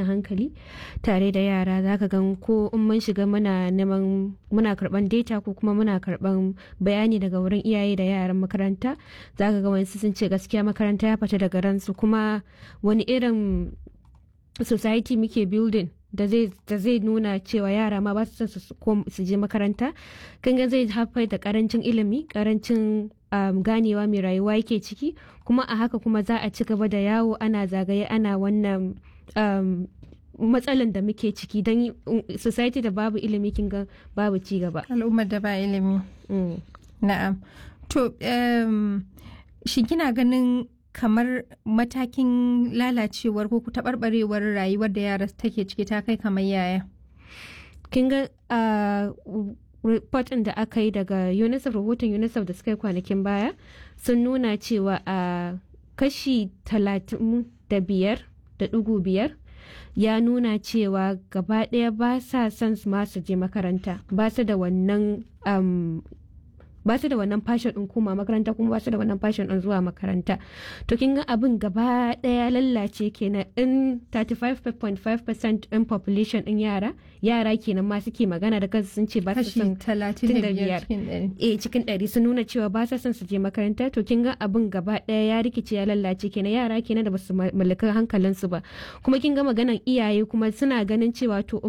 tashin hankali tare da yara zaka gan ko in mun shiga muna neman muna karban data ko kuma muna karban bayani daga wurin iyaye da yaran makaranta zaka ga wani sun ce gaskiya makaranta ya fita daga ransu kuma wani irin society muke building da zai nuna cewa yara ma ba su su je makaranta kan zai haifar da karancin ilimi karancin um, ganewa mai rayuwa yake ciki kuma a haka kuma za a ci gaba da yawo ana zagaye ana wannan um, matsalan da muke ciki don society da babu ilimi kin ga babu ci gaba al'ummar da ba ilimi mm. na'am to um, shi kina ganin kamar matakin lalacewar ko taɓarɓarewar rayuwar da yara take ciki ta kai kamar yaya kin ga report da aka yi daga unicef rahoton unicef da suka yi kwanakin baya sun nuna cewa a kashi talatin da biyar da ɗigo biyar ya nuna cewa gaba ɗaya ba sa son ma su je makaranta ba su da wannan ba su da wannan fashion din koma makaranta kuma ba su da wannan fashion din zuwa makaranta to kin ga abin gaba daya lallace kenan in 35.5% in population din yara yara kenan ma suke magana da kansu sun ce ba su son 35 eh cikin 100 sun nuna cewa ba su son su je makaranta to kin ga abin gaba daya ya rikice ya lallace kenan yara kenan da ba su mallaka hankalinsu ba kuma kin ga maganan iyaye kuma suna ganin cewa to